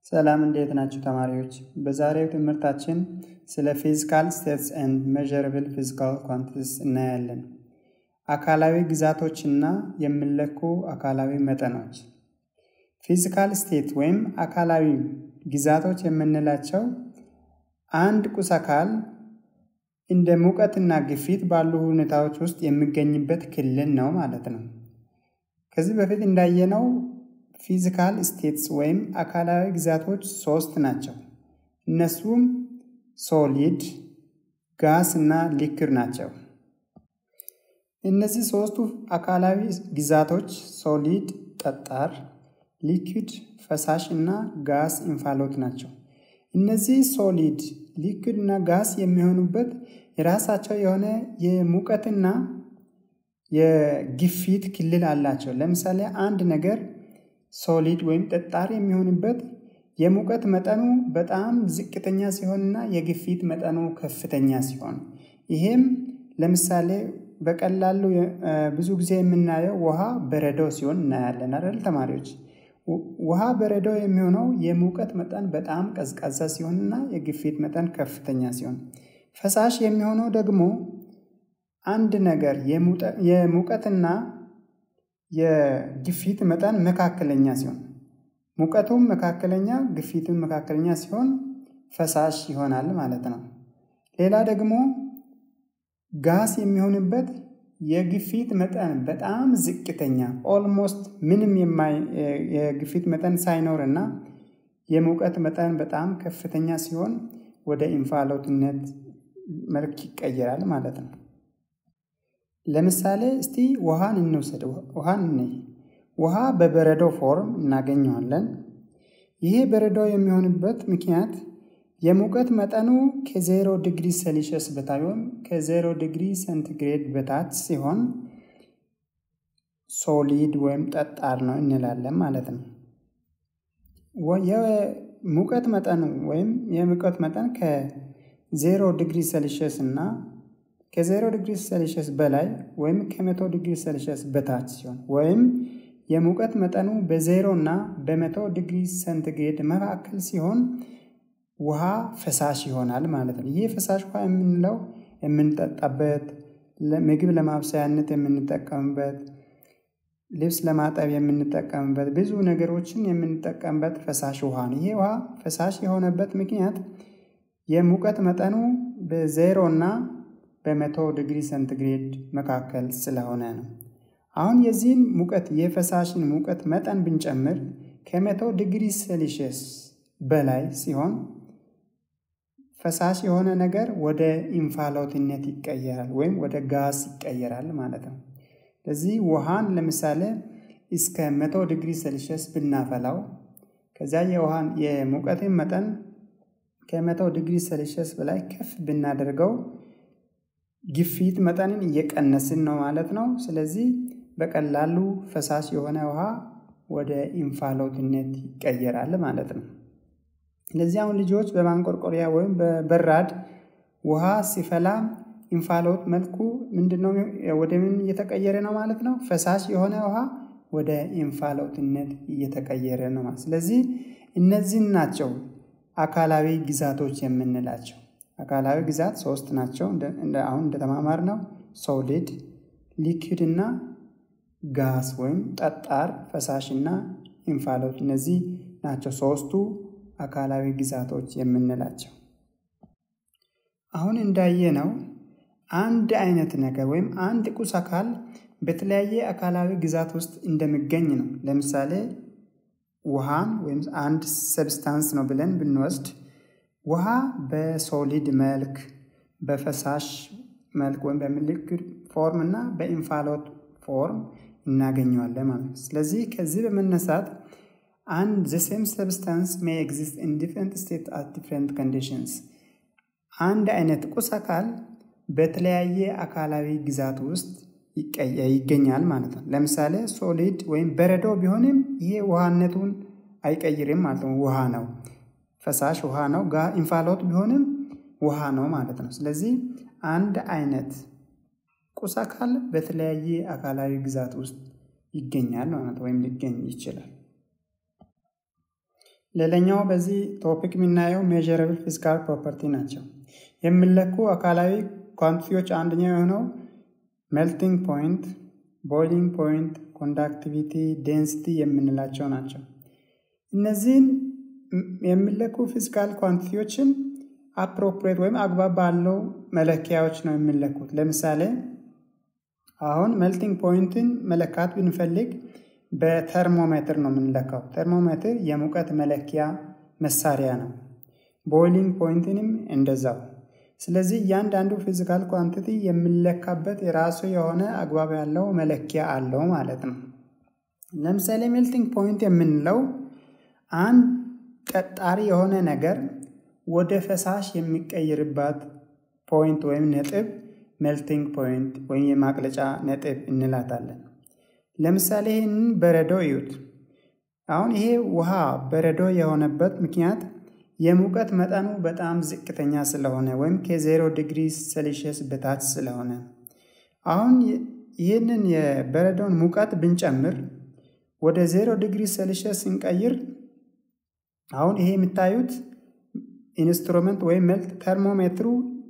ሰላም እንዴት ናችሁ ተማሪዎች? በዛሬው ትምህርታችን ስለ ፊዚካል ስቴትስ ኤንድ ሜዠረብል ፊዚካል ኳንቲቲስ እናያለን። አካላዊ ግዛቶችና የሚለኩ አካላዊ መጠኖች። ፊዚካል ስቴት ወይም አካላዊ ግዛቶች የምንላቸው አንድ ቁስ አካል እንደ ሙቀትና ግፊት ባሉ ሁኔታዎች ውስጥ የሚገኝበት ክልል ነው ማለት ነው። ከዚህ በፊት እንዳየነው ፊዚካል ስቴትስ ወይም አካላዊ ግዛቶች ሶስት ናቸው። እነሱም ሶሊድ፣ ጋስ እና ሊክር ናቸው። እነዚህ ሶስቱ አካላዊ ግዛቶች ሶሊድ ጠጣር፣ ሊኩድ ፈሳሽ እና ጋስ እንፋሎት ናቸው። እነዚህ ሶሊድ፣ ሊኩድ እና ጋስ የሚሆኑበት የራሳቸው የሆነ የሙቀትና የግፊት ክልል አላቸው። ለምሳሌ አንድ ነገር ሶሊድ ወይም ጠጣር የሚሆንበት የሙቀት መጠኑ በጣም ዝቅተኛ ሲሆንና የግፊት መጠኑ ከፍተኛ ሲሆን፣ ይሄም ለምሳሌ በቀላሉ ብዙ ጊዜ የምናየው ውሃ በረዶ ሲሆን እናያለን አይደል ተማሪዎች? ውሃ በረዶ የሚሆነው የሙቀት መጠን በጣም ቀዝቃዛ ሲሆንና የግፊት መጠን ከፍተኛ ሲሆን፣ ፈሳሽ የሚሆነው ደግሞ አንድ ነገር የሙቀትና የግፊት መጠን መካከለኛ ሲሆን ሙቀቱም መካከለኛ ግፊቱም መካከለኛ ሲሆን ፈሳሽ ይሆናል ማለት ነው። ሌላ ደግሞ ጋስ የሚሆንበት የግፊት መጠን በጣም ዝቅተኛ ኦልሞስት ምንም የግፊት መጠን ሳይኖር እና የሙቀት መጠን በጣም ከፍተኛ ሲሆን ወደ እንፋሎትነት መልክ ይቀየራል ማለት ነው። ለምሳሌ እስቲ ውሃን እንውሰድ። ውሃን እንይ። ውሃ በበረዶ ፎርም እናገኘዋለን። ይሄ በረዶ የሚሆንበት ምክንያት የሙቀት መጠኑ ከዜሮ ዲግሪ ሴልሺየስ በታች ወይም ከዜሮ ዲግሪ ሴንቲግሬድ በታች ሲሆን ሶሊድ ወይም ጠጣር ነው እንላለን ማለት ነው። የሙቀት መጠኑ ወይም የሙቀት መጠን ከዜሮ ዲግሪ ሴልሺየስ እና ከዜሮ ዲግሪ ሴልሺየስ በላይ ወይም ከመቶ ዲግሪ ሴልሺየስ በታች ሲሆን ወይም የሙቀት መጠኑ በዜሮ እና በመቶ ዲግሪ ሴንቲግሬድ መካከል ሲሆን ውሃ ፈሳሽ ይሆናል ማለት ነው። ይህ ፈሳሽ ውሃ የምንለው የምንጠጣበት፣ ምግብ ለማብሰያነት የምንጠቀምበት፣ ልብስ ለማጠብ የምንጠቀምበት፣ ብዙ ነገሮችን የምንጠቀምበት ፈሳሽ ውሃ ነው። ይህ ውሃ ፈሳሽ የሆነበት ምክንያት የሙቀት መጠኑ በዜሮ እና በመቶ ዲግሪ ሴንቲግሬድ መካከል ስለሆነ ነው። አሁን የዚህን ሙቀት የፈሳሽን ሙቀት መጠን ብንጨምር ከመቶ ዲግሪ ሴልሺየስ በላይ ሲሆን ፈሳሽ የሆነ ነገር ወደ እንፋሎትነት ይቀየራል ወይም ወደ ጋስ ይቀየራል ማለት ነው። ስለዚህ ውሃን ለምሳሌ እስከ መቶ ዲግሪ ሴልሺየስ ብናፈላው ከዚያ የውሃን የሙቀትን መጠን ከመቶ ዲግሪ ሴልሺየስ በላይ ከፍ ብናደርገው ግፊት መጠንን እየቀነስን ነው ማለት ነው። ስለዚህ በቀላሉ ፈሳሽ የሆነ ውሃ ወደ እንፋሎትነት ይቀየራል ማለት ነው። ስለዚህ አሁን ልጆች በማንቆርቆሪያ ወይም በበራድ ውሃ ሲፈላ እንፋሎት መልኩ ምንድነው? ወደ ምን እየተቀየረ ነው ማለት ነው? ፈሳሽ የሆነ ውሃ ወደ እንፋሎትነት እየተቀየረ ነው ማለት። ስለዚህ እነዚህን ናቸው አካላዊ ግዛቶች የምንላቸው። አካላዊ ግዛት ሶስት ናቸው። አሁን እንደተማማር ነው ሶሊድ፣ ሊኪድ እና ጋስ ወይም ጠጣር፣ ፈሳሽ እና እንፋሎት። እነዚህ ናቸው ሶስቱ አካላዊ ግዛቶች የምንላቸው። አሁን እንዳየነው አንድ አይነት ነገር ወይም አንድ ቁስ አካል በተለያየ አካላዊ ግዛት ውስጥ እንደሚገኝ ነው። ለምሳሌ ውሃን ወይም አንድ ሰብስታንስ ነው ብለን ብንወስድ ውሃ በሶሊድ መልክ በፈሳሽ መልክ ወይም በሊኩድ ፎርም እና በኢንፋሎት ፎርም እናገኘዋለን ማለት ነው። ስለዚህ ከዚህ በመነሳት አንድ ዘ ሴም ሰብስታንስ ሜይ ኤግዚስት ኢን ዲፍረንት ስቴት አት ዲፍረንት ኮንዲሽንስ አንድ አይነት ቁስ አካል በተለያየ አካላዊ ግዛት ውስጥ ይገኛል ማለት ነው። ለምሳሌ ሶሊድ ወይም በረዶ ቢሆንም ይሄ ውሃነቱን አይቀይርም ማለት ነው። ውሃ ነው። ፈሳሽ ውሃ ነው። ጋ እንፋሎት ቢሆንም ውሃ ነው ማለት ነው። ስለዚህ አንድ አይነት ቁስ አካል በተለያየ አካላዊ ግዛት ውስጥ ይገኛል ማለት ወይም ሊገኝ ይችላል። ሌላኛው በዚህ ቶፒክ የምናየው ሜዥረብል ፊዚካል ፕሮፐርቲ ናቸው። የሚለኩ አካላዊ ኳንቲቲዎች አንደኛው የሆነው ሜልቲንግ ፖይንት፣ ቦይሊንግ ፖይንት፣ ኮንዳክቲቪቲ፣ ዴንሲቲ የምንላቸው ናቸው። እነዚህን የሚለኩ ፊዚካል ኳንቲቲዎችን አፕሮፕሬት ወይም አግባብ ባለው መለኪያዎች ነው የሚለኩት። ለምሳሌ አሁን ሜልቲንግ ፖይንትን መለካት ብንፈልግ በተርሞሜትር ነው የምንለካው። ተርሞሜትር የሙቀት መለኪያ መሳሪያ ነው። ቦይሊንግ ፖይንትንም እንደዛው። ስለዚህ እያንዳንዱ ፊዚካል ኳንቲቲ የሚለካበት የራሱ የሆነ አግባብ ያለው መለኪያ አለው ማለት ነው። ለምሳሌ ሜልቲንግ ፖይንት የምንለው አንድ ጠጣሪ የሆነ ነገር ወደ ፈሳሽ የሚቀይርባት ፖይንት ወይም ነጥብ ሜልቲንግ ፖይንት ወይም የማቅለጫ ነጥብ እንላታለን። ለምሳሌ ይህንን በረዶ እዩት። አሁን ይሄ ውሃ በረዶ የሆነበት ምክንያት የሙቀት መጠኑ በጣም ዝቅተኛ ስለሆነ ወይም ከዜሮ ዲግሪ ሴልሺየስ በታች ስለሆነ አሁን ይህንን የበረዶን ሙቀት ብንጨምር ወደ ዜሮ ዲግሪ ሴልሺየስ ስንቀይር አሁን ይሄ የምታዩት ኢንስትሩመንት ወይም መልት ተርሞሜትሩ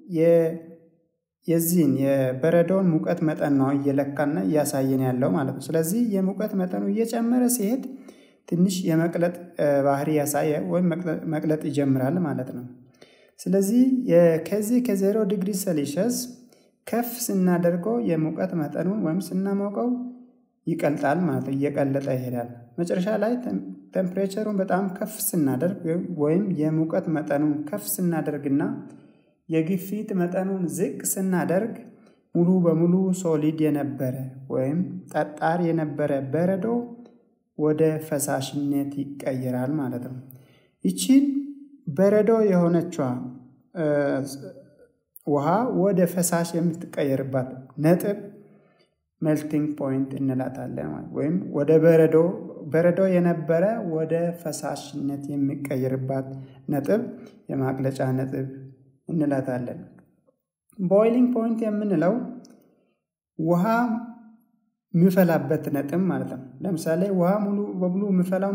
የዚህን የበረዶውን ሙቀት መጠን ነው እየለካና እያሳየን ያለው ማለት ነው። ስለዚህ የሙቀት መጠኑ እየጨመረ ሲሄድ ትንሽ የመቅለጥ ባህሪ ያሳየ ወይም መቅለጥ ይጀምራል ማለት ነው። ስለዚህ ከዚህ ከዜሮ ዲግሪ ሴልሺየስ ከፍ ስናደርገው የሙቀት መጠኑን ወይም ስናሞቀው ይቀልጣል ማለት ነው። እየቀለጠ ይሄዳል። መጨረሻ ላይ ቴምፕሬቸሩን በጣም ከፍ ስናደርግ ወይም የሙቀት መጠኑን ከፍ ስናደርግና የግፊት መጠኑን ዝቅ ስናደርግ ሙሉ በሙሉ ሶሊድ የነበረ ወይም ጠጣር የነበረ በረዶ ወደ ፈሳሽነት ይቀየራል ማለት ነው። ይቺን በረዶ የሆነችዋ ውሃ ወደ ፈሳሽ የምትቀየርባት ነጥብ ሜልቲንግ ፖይንት እንላታለን ወይም ወደ በረዶ በረዶ የነበረ ወደ ፈሳሽነት የሚቀየርባት ነጥብ የማቅለጫ ነጥብ እንላታለን። ቦይሊንግ ፖይንት የምንለው ውሃ የሚፈላበት ነጥብ ማለት ነው። ለምሳሌ ውሃ ሙሉ በሙሉ የሚፈላው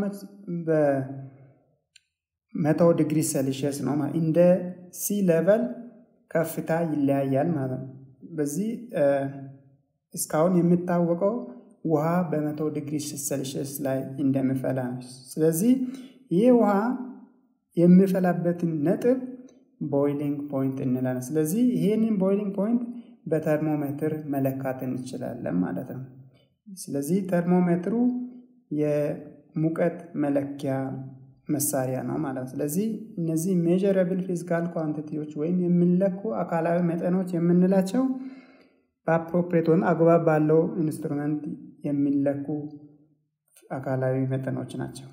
በመቶ ዲግሪ ሴልሺየስ ነው። እንደ ሲ ሌቨል ከፍታ ይለያያል ማለት ነው። በዚህ እስካሁን የሚታወቀው ውሃ በመቶ ዲግሪ ሴልሺየስ ላይ እንደሚፈላ ነው። ስለዚህ ይህ ውሃ የሚፈላበትን ነጥብ ቦይሊንግ ፖይንት እንላለን። ስለዚህ ይህንን ቦይሊንግ ፖይንት በተርሞሜትር መለካት እንችላለን ማለት ነው። ስለዚህ ተርሞሜትሩ የሙቀት መለኪያ መሳሪያ ነው ማለት ነው። ስለዚህ እነዚህ ሜዥረብል ፊዚካል ኳንቲቲዎች ወይም የሚለኩ አካላዊ መጠኖች የምንላቸው በአፕሮፕሬት ወይም አግባብ ባለው ኢንስትሩመንት የሚለኩ አካላዊ መጠኖች ናቸው።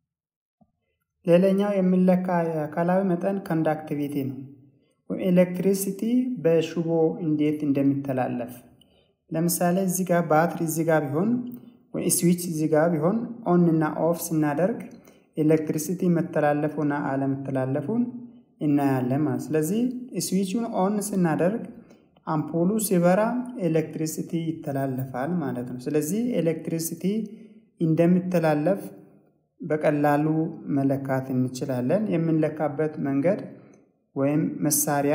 ሌላኛው የሚለካ የአካላዊ መጠን ኮንዳክቲቪቲ ነው። ኤሌክትሪሲቲ በሽቦ እንዴት እንደሚተላለፍ ለምሳሌ እዚህ ጋር ባትሪ እዚህ ጋር ቢሆን ወይ ስዊች እዚህ ጋር ቢሆን ኦን እና ኦፍ ስናደርግ ኤሌክትሪሲቲ መተላለፉና አለመተላለፉን እናያለን ማለት። ስለዚህ ስዊቹን ኦን ስናደርግ አምፖሉ ሲበራ ኤሌክትሪሲቲ ይተላለፋል ማለት ነው። ስለዚህ ኤሌክትሪሲቲ እንደሚተላለፍ በቀላሉ መለካት እንችላለን። የምንለካበት መንገድ ወይም መሳሪያ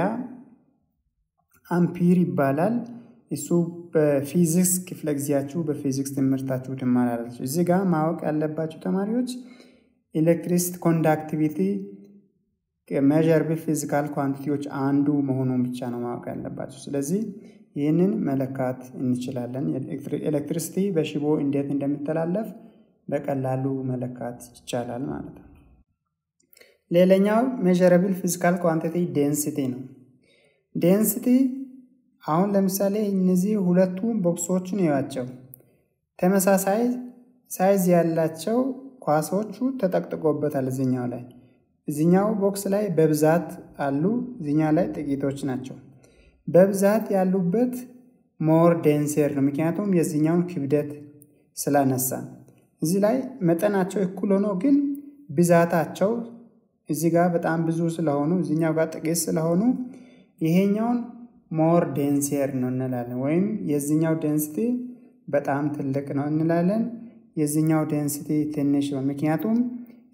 አምፒር ይባላል። እሱ በፊዚክስ ክፍለ ጊዜያችሁ በፊዚክስ ትምህርታችሁ ትማራላችሁ። እዚህ ጋር ማወቅ ያለባችሁ ተማሪዎች ኤሌክትሪሲቲ ኮንዳክቲቪቲ ሜዥረብል ፊዚካል ኳንቲቲዎች አንዱ መሆኑን ብቻ ነው ማወቅ ያለባቸው። ስለዚህ ይህንን መለካት እንችላለን። ኤሌክትሪሲቲ በሽቦ እንዴት እንደሚተላለፍ በቀላሉ መለካት ይቻላል ማለት ነው። ሌላኛው ሜዥረብል ፊዚካል ኳንቲቲ ዴንሲቲ ነው። ዴንሲቲ አሁን ለምሳሌ እነዚህ ሁለቱ ቦክሶችን እዩዋቸው። ተመሳሳይ ሳይዝ ያላቸው ኳሶቹ ተጠቅጥቆበታል እዚኛው ላይ እዚኛው ቦክስ ላይ በብዛት አሉ፣ እዚኛው ላይ ጥቂቶች ናቸው። በብዛት ያሉበት ሞር ዴንሴር ነው፣ ምክንያቱም የዚኛውን ክብደት ስላነሳ። እዚህ ላይ መጠናቸው እኩል ሆኖ ግን ብዛታቸው እዚህ ጋር በጣም ብዙ ስለሆኑ እዚኛው ጋር ጥቂት ስለሆኑ ይሄኛውን ሞር ዴንሴር ነው እንላለን፣ ወይም የዚኛው ዴንሲቲ በጣም ትልቅ ነው እንላለን። የዚኛው ዴንሲቲ ትንሽ ነው፣ ምክንያቱም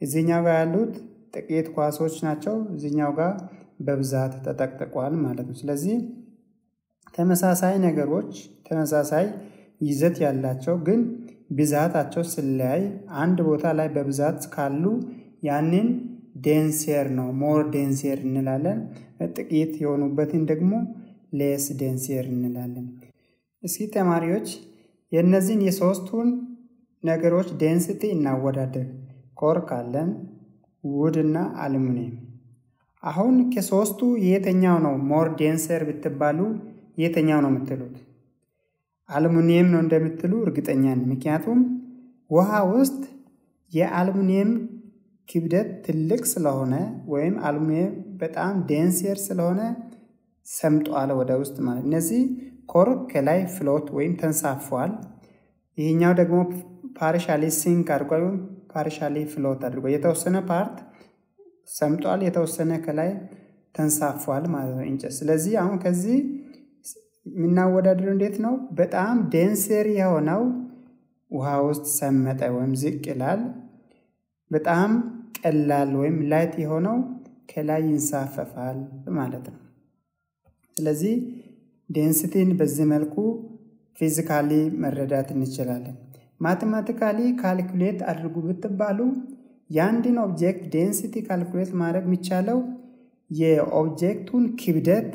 እዚህኛው ጋር ያሉት ጥቂት ኳሶች ናቸው። እዚህኛው ጋር በብዛት ተጠቅጥቋል ማለት ነው። ስለዚህ ተመሳሳይ ነገሮች ተመሳሳይ ይዘት ያላቸው ግን ብዛታቸው ስለያይ አንድ ቦታ ላይ በብዛት ካሉ ያንን ዴንሴር ነው ሞር ዴንሴር እንላለን። ጥቂት የሆኑበትን ደግሞ ሌስ ዴንሴር እንላለን። እስኪ ተማሪዎች የእነዚህን የሶስቱን ነገሮች ዴንሲቲ እናወዳደር። ኮርክ አለን፣ ውድ እና አሉሚኒየም። አሁን ከሶስቱ የትኛው ነው ሞር ዴንሰር ብትባሉ የትኛው ነው የምትሉት? አሉሚኒየም ነው እንደምትሉ እርግጠኛ ነኝ። ምክንያቱም ውሃ ውስጥ የአሉሚኒየም ክብደት ትልቅ ስለሆነ ወይም አሉሚኒየም በጣም ዴንሴር ስለሆነ ሰምጧል ወደ ውስጥ ማለት እነዚህ ኮርክ ከላይ ፍሎት ወይም ተንሳፏል። ይህኛው ደግሞ ፓርሻሊ ሲንክ አድርጓል ወይም ፓርሻሊ ፍሎት አድርጎ የተወሰነ ፓርት ሰምጧል፣ የተወሰነ ከላይ ተንሳፏል ማለት ነው እንጨት። ስለዚህ አሁን ከዚህ የምናወዳድረው እንዴት ነው? በጣም ዴንሴር የሆነው ውሃ ውስጥ ሰመጠ ወይም ዝቅ ይላል። በጣም ቀላል ወይም ላይት የሆነው ከላይ ይንሳፈፋል ማለት ነው። ስለዚህ ዴንሲቲን በዚህ መልኩ ፊዚካሊ መረዳት እንችላለን። ማቴማቲካሊ ካልኩሌት አድርጉ ብትባሉ የአንድን ኦብጀክት ዴንሲቲ ካልኩሌት ማድረግ የሚቻለው የኦብጀክቱን ክብደት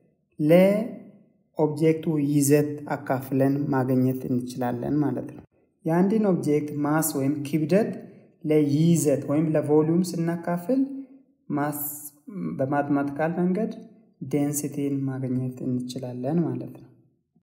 ለኦብጀክቱ ይዘት አካፍለን ማግኘት እንችላለን ማለት ነው። የአንድን ኦብጀክት ማስ ወይም ክብደት ለይዘት ወይም ለቮሊዩም ስናካፍል ማስ በማትማቲካል መንገድ ዴንሲቲን ማግኘት እንችላለን ማለት ነው።